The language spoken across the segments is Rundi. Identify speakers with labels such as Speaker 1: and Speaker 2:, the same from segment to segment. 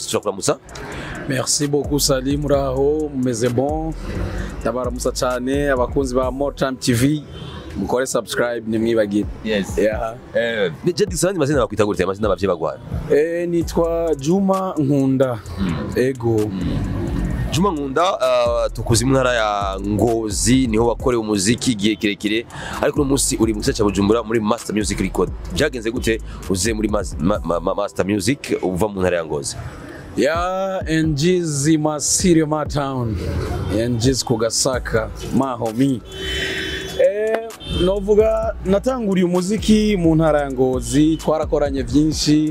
Speaker 1: Yes turakuramutsa
Speaker 2: merci beaucoup sali muraho mumeze bon ndabaramutsa cyane abakunzi ba Motam TV mukore subscribe nimwibagire
Speaker 1: Yes
Speaker 2: yeah.
Speaker 1: Eh je disandi mazina bakwita gute amazina abavye bagwana
Speaker 2: eh, nitwa Juma Nkunda ego
Speaker 1: Juma Nkunda uh, tukuzi mu ntara ya Ngozi niho wakorewe umuziki igihe kirekire ariko uno munsi uri mu gisagara ca Bujumbura muri Master Music Record byagenze gute uze muri mas, ma, ma, ma, Master Music uva mu ntara ya Ngozi
Speaker 2: ya NG's Masiri ma town NG's kugasaka mahomi eh, novuga natanguriye umuziki mu ntara ya Ngozi twarakoranye byinshi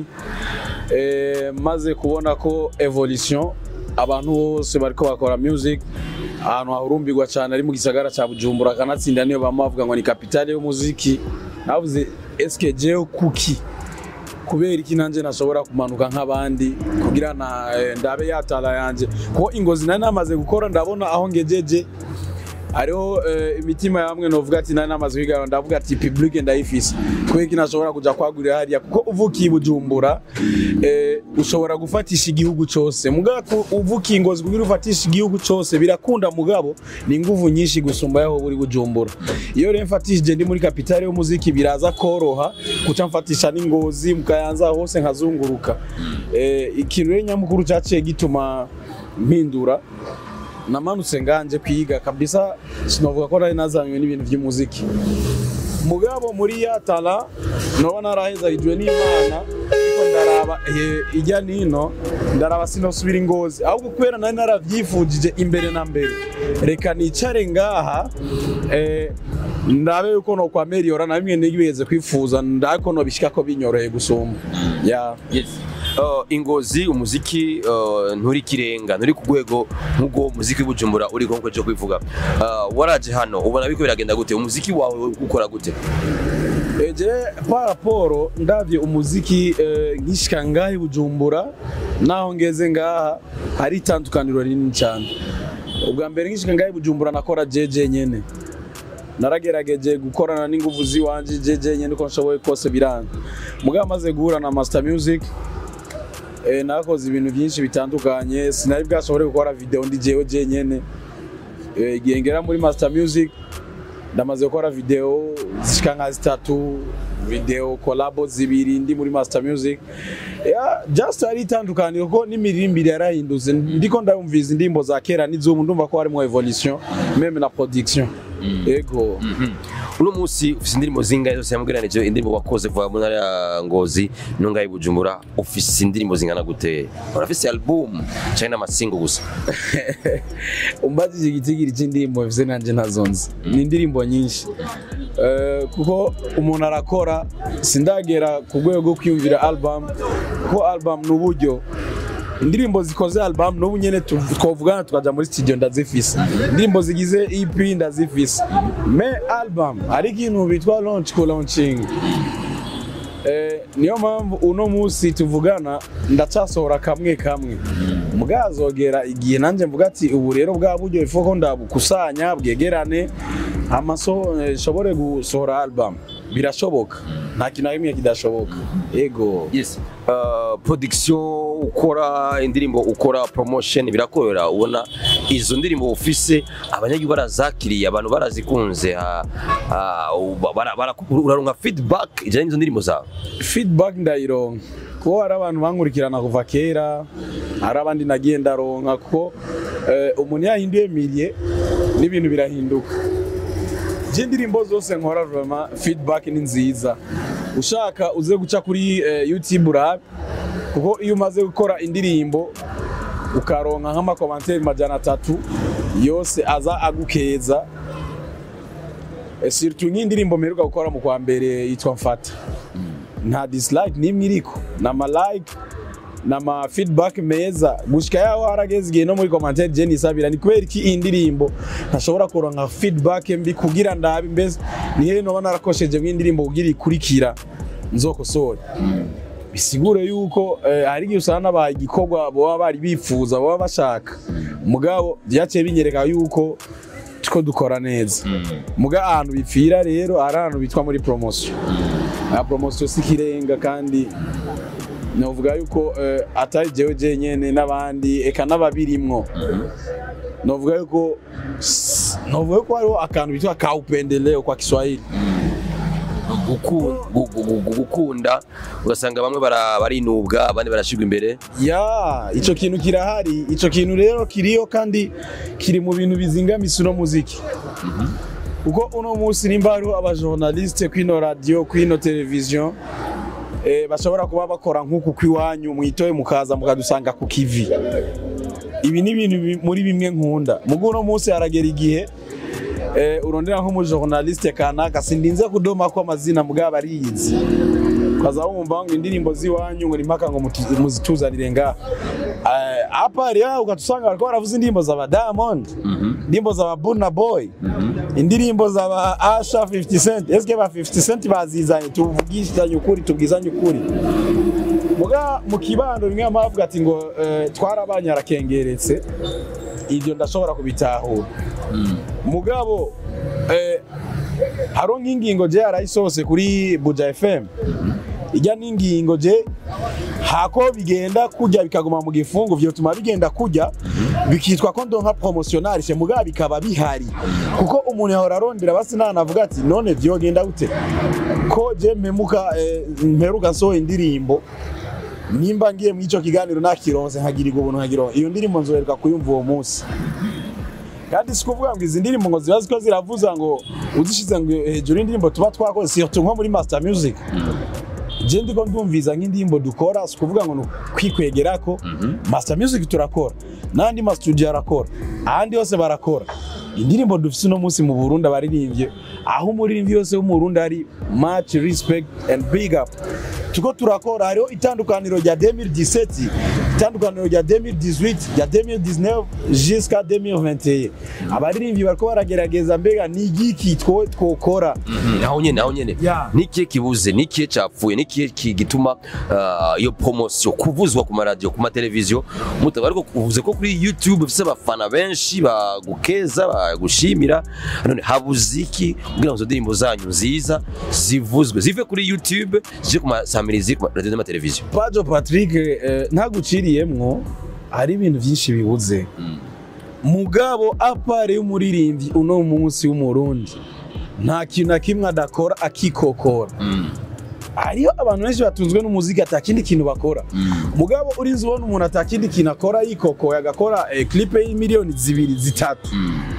Speaker 2: eh, maze kubona ko evolution abantu bose bariko bakora music ahantu hahurumbirwa cyane ari mu gisagara ca Bujumbura kanatsinda niyo bama bavuga ngo ni kapitale y'umuziki navuze eske jewe kuki kubera iki nanje nashobora kumanuka nk'abandi kugira na eh, ndabe yatala yanje kuko ingozi nari namaze gukora ndabona aho ngejeje hariho eh, imitima yamwe novuga ati nari namaze kwiga ndavuga ati public ndayifise kubera iki nashobora kuja kwagurira hariya kuko uvukiye i Bujumbura eh, ushobora gufatisha igihugu cose mugabo ku- uvukiye ingozi kugira ufatisha igihugu cose birakunda mugabo ni inguvu nyinshi gusumba yaho buri Bujumbura iyo rero mfatishije ndi muri kapitale y'umuziki biraza koroha kuca mfatisha n'ingozi mukayanza hose nkazunguruka eh, ikintu rero nyamukuru cyaciye gituma mpindura namanutse nganje kwiga kabisa sinovuga ko nari nazanywe n'ibintu by'umuziki mugabo muri ya tala noba narahezarijwe n'imana ariko ndaraba eh, ijya nino ndaraba sinosubira ingozi ahubwo kubera nari naravyifujije imbere na mbere reka nicare ngaha eh, ndabe yuko nokwameliora na bimwe nigeze kwifuza ndabe ko nobishika ko binyoroheye gusumba yeah.
Speaker 1: Yes. Uh, ingozi umuziki uh, nturi kirenga nturi ku rwego nk'ubwo umuziki w'Ibujumbura uri nko cyo kwivuga uh, waraje hano ubona biko biragenda gute umuziki wawe ukora gute
Speaker 2: eje par rapport ndavye umuziki eh, nkishika ngaha i Bujumbura naho ngeze ngaha hari itandukaniro rinini cyane ubwa mbere nkishika ngaha i Bujumbura nakora jeje nyene naragerageje gukorana n'inguvu ziwanje jeje nyene uko nshoboye kose biranga mugabo amaze guhura na Master Music eh, nakoze ibintu byinshi bitandukanye sinari bwashobore gukora video ndi jewe je nyene eh, igihe ngera muri Master Music ndamaze gukora video zishika nka zitatu video collabo zibiri ndi muri Master Music yeah, just ari itandukaniro ko n'imirimbire yarahindutse ndiko ndayumviza indirimbo za kera n'izubu ndumva ko harimo evolution meme na production ego
Speaker 1: uno munsi ufise indirimbo zingahe zose yamugeranije indirimbo wakoze kuva mu ntara ya Ngozi no ngaho i Bujumbura ufise indirimbo zingana gute urafise album canke n'amasingo gusa
Speaker 2: umbajije igitigiri cy'indirimbo bivuze nanje ntazonzi ni indirimbo nyinshi Eh, kuko umuntu arakora sindagera ku rwego rwo kwiyumvira album kuko album ni uburyo indirimbo zikoze album n'ubu nyene tu- twovugana tukaja muri studio ndazifise indirimbo zigize EP ndazifise me album ari ikintu bitwa launch ku launching Eh, niyo mpamvu uno munsi tuvugana ndacasohora kamwe kamwe bwazogera igihe nanjye mvuga ati ubu rero bwa buryo ifu ko ndabukusanya bwegerane amaso eh, nshobore gusohora album birashoboka nta kintu na kimwe kidashoboka ego
Speaker 1: yes uh, production ukora indirimbo ukora promotion birakorera ubona izo ndirimbo ufise abanyagihugu barazakiriye abantu barazikunze ah, ah, uba- bara- bara- uraronka feedback ijanye n'izo ndirimbo zawe
Speaker 2: feedback ndayironka kuko hari abantu bankurikirana kuva kera hari abandi nagiye ndaronka kuko eh, umuntu yahinduye miliye n'ibintu birahinduka je indirimbo zose nkora vraiment feedback ni nziza ushaka uze guca kuri eh, youtube urabe kuko iyo umaze gukora indirimbo ukaronka nk'amakomantere majana atatu yose aza agukeza Eh, surtout nk'indirimbo mperuka gukora mu kwa mbere yitwa mfata nta dislike n'imwe iriko n'ama like n'ama feedback meza gushika yaho harageze igihe no muri commentaire je nisabira ni kubera iki iyi ndirimbo ntashobora kuronka feedback mbi kugira ndabe mbese ni hehe noba narakosheje mw'indirimbo kugira ikurikira nzokosore bisigure yuko eh, hari igihe usanga n'abaye igikorwa baba bari bifuza baba bashaka mugabo byaciye binyereka yuko tuko dukora neza muga ahantu bipfira rero hari ahantu bitwa muri promotion aha promotion si ikirenga kandi novuga yuko eh, atari jewe jenyene n'abandi eka n'ababirimwo novuga yuko s- novuga yuko hariho akantu bitwa ka upendeleo kwa Kiswahili
Speaker 1: Guku- gu- gu- gu- gukunda ugasanga bamwe bara- barinubwa abandi barashigwa imbere
Speaker 2: ya ico kintu kirahari ico kintu rero kiriyo kandi kiri mu bintu bizingamisa uno muziki kuko uno munsi nimba hariho abajournaliste kwino radio kwino television eh, bashobora kuba bakora nk'uku kw'iwanyu mwitoye mukaza mukadusanga ku kivi ibi ni ibintu bi- muri bimwe nkunda mugo uno munsi haragera igihe eh, urondera nk'umujournaliste kanaka sindinze kudoma ko amazina mugabo ariyizi ukaza wumva ngo indirimbo z'iwanyu ngo ni mpaka ngo mutu- muzituzanire ngaha Eh, hapa rero ugatusanga bariko baravuza indirimbo za ba Diamond indirimbo za ba Burna Boy indirimbo za ba Asha 50 Cent eske ba 50 Cent bazizanye tuvugishanye ukuri tubwizanye ukuri muga mu kibando rimwe amavuga ati ngo eh, twarabanye arakengeretse ibyo ndashobora kubitahura mugabo eh, hariho nk'ingingo je yarayisose kuri Buja FM ijya n'ingingo je hako bigenda kujya bikaguma mu gifungu vyotuma bigenda kujya bikitwa ko ndonka promotionarishe mugabo bikaba bihari kuko umuntu yahora arondera basi nanavuga ati none vyogenda gute ko je mpemuka eh, mperuka nsohoye indirimbo nimba ngiye mu ico kiganiro nakironse nkagirirwa ubuntu nkagironka iyo ndirimbo nzoheruka kuyumva uwo munsi kandi si kuvuga ngo izi ndirimbo ngo ziba ziko ziravuza ngo uzishize ngo hejuru y'indirimbo tuba twakoze surtout nko muri master music je ndiko ndumviza nk'indirimbo dukora si kuvuga ngo ni kwikwegerako master music turakora n'andi ma studio arakora ahandi hose barakora indirimbo dufise uno munsi mu Burundi abaririmbye aho umuririmbyi yose wo mu Burundi ari much respect and big up tuko turakora hariho itandukaniro rya 2017 itandukaniro rya 2018 rya 2019 jusqu'à 2021 abaririmbyi bariko baragerageza mbega ni igiki two- twokora
Speaker 1: aho nyene aho nyene
Speaker 2: Ya.
Speaker 1: nikihe kibuze nikihe capfuye nikihe ki- gituma ah, iyo promotion kuvuzwa ku maradiyo ku mateleviziyo mutaba ariko uvuze ko kuri youtube ufise abafana benshi bagukeza bagushimira none habuze iki kugira ngo izo ndirimbo zanyu nziza zivuzwe zive kuri youtube zije ku masamirizi ku maradiyo n'amateleviziyo
Speaker 2: Pajo Patrick eh, ntaguciriyemwo hari ibintu byinshi bibuze mugabo apare y'umuririmbyi uno munsi w'umurundi nta kintu na kimwe adakora akikokora hariyo abantu benshi batunzwe n'umuziki atakindi kintu bakora mugabo urinzi ubona umuntu atakindi kintu akora yikokoye agakora eh, clipe y'imiliyoni zibiri zitatu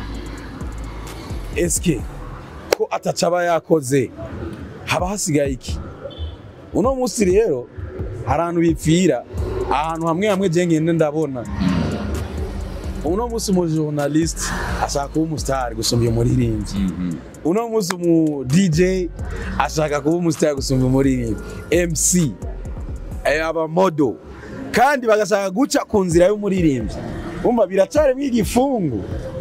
Speaker 2: eske ko ataca aba yakoze haba hasigaye iki uno munsi rero hari ahantu bipfira ahantu hamwe hamwe je ngende ndabona uno munsi umujournaliste ashaka kuba umusitari gusumba umuririmbyi uno munsi umu DJ ashaka kuba umusitari gusumba umuririmbyi MC eh, abamodo kandi bagashaka guca ku nzira y'umuririmbyi umva biracarimo igifungu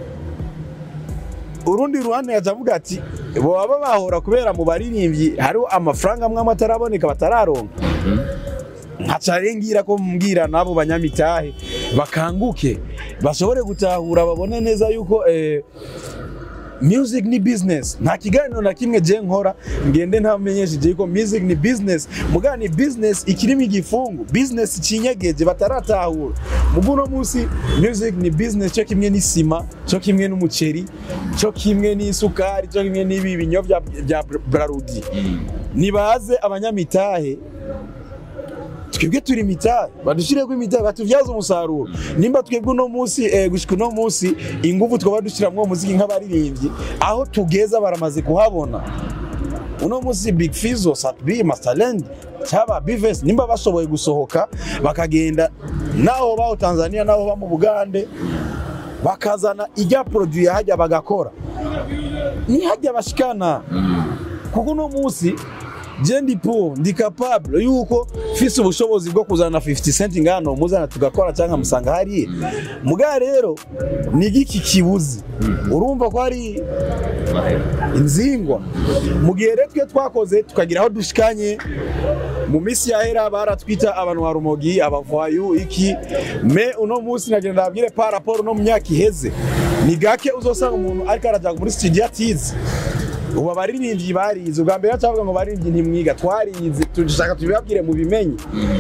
Speaker 2: urundi ruhande yaca avuga ati baba bahora kubera mu baririmbyi hariho amafaranga amwe amwe ataraboneka batararonka nkaca ngira ko mbwira n'abo banyamitahe bakanguke bashobore gutahura babone neza yuko eh, music ni business nta kiganiro na kimwe je nkora ngende ntamenyesheje yuko music ni business muga ni business ikirimo igifungu business cinyegeje bataratahura mugu uno munsi music ni business cyo kimwe n'isima cyo kimwe n'umuceri cyo kimwe n'isukari cyo kimwe n'ibi binyobwa bya brarudi nibaze abanyamitahe twebwe turi imitahe badushireko imitahe batuvyaze umusaruro nimba twebwe uno munsi eh, gushika uno munsi ingufu twaba dushiramwo uwo muziki nk'abaririmbyi aho tugeza baramaze kuhabona uno munsi big fizo satb masterland cyaba bives nimba bashoboye gusohoka bakagenda naho baho tanzania naho ba mu bugande bakazana ijya produit hajya bagakora ni hajya bashikana kuko uno munsi je ndi po ndi capable yuko fise ubushobozi bwo kuzana 50 cent ngano muzana tugakora cyangwa musanga hari muga rero ni giki kibuzi urumva ko ari inzingwa mu gihe rero twe twakoze tukagira aho dushikanye mu minsi yahera baratwita abantu ba rumogi abavayu iki me uno munsi nagenda ndabwire par rapport no mu myaka iheze ni gake uzosanga umuntu ariko araja muri studio atize ubu abaririmbyi barize ubwa mbere bacavuga ngo baririmbyi ntimwiga twarize dushaka tubibabwire mu bimenye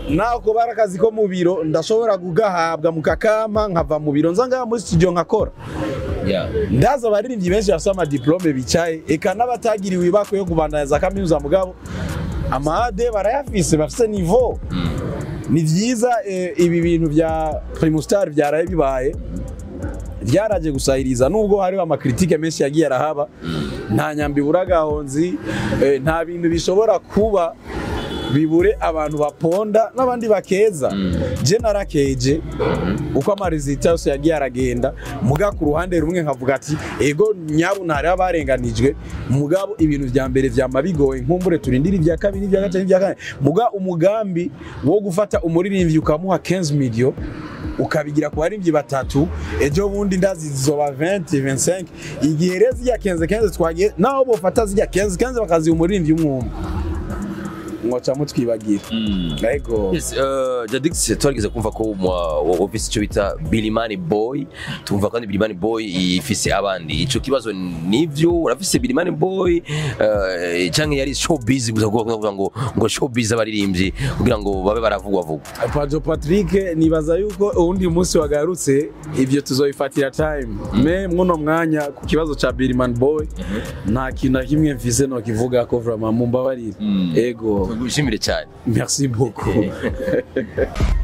Speaker 2: nako bari akazi ko mu biro ndashobora kugahabwa mukakampa nkava mu biro nza ngaha muri studio nkakora
Speaker 1: Yeah.
Speaker 2: ndaza abaririmbyi benshi bafite amadiplome bicaye eka n'abatagiriwe ibako yo kubandanya kaminuza mugabo amade barayafise bafise nivo ni vyiza eh, ibi bintu vya primustar vyaraye bibaye vyaraje gusahiriza nubwo hariho amakritike menshi yagiye arahaba nta nyambi buragahonzi eh, nta bintu bishobora kuba bibure abantu baponda n'abandi bakeza je narakeje uko amarizita yose yagiye aragenda muga ku ruhande rumwe nkavuga ati ego nyabu ntari abarenganijwe mugabo ibintu vya mbere vyama bigoye nkumbure turindira ivya kabiri ivya gatatu ivya kane muga umugambi wo gufata umuririmbyi ukamuha 15 million ukabigira ku baririmbyi batatu ejo bundi ndazi zizoba 20 25 igihe rero zirya 15 15 twagiye naho bofata zirya 15 15 bakaziha umuririmbyi umwe umwe mwoca mutwibagira ego
Speaker 1: Yes, uh, Jadix twarigeze kumva ko ufise icyo bita Bilimani Boy tumva kandi Bilimani Boy ifise abandi ico kibazo nivyo urafise Bilimani Boy uh, canke yari showbiz gusa kuvuga ngo ngo showbiz abaririmbyi kugira ngo babe baravugwa vugwa
Speaker 2: Pajo Patrick nibaza yuko uwundi munsi wagarutse ibyo tuzobifatira time me muno mwanya ku kibazo ca Birman Boy nta kintu na kimwe mfise no kivuga ko vraiment mumbabarire ego
Speaker 1: gushimire cyane
Speaker 2: merci beaucoup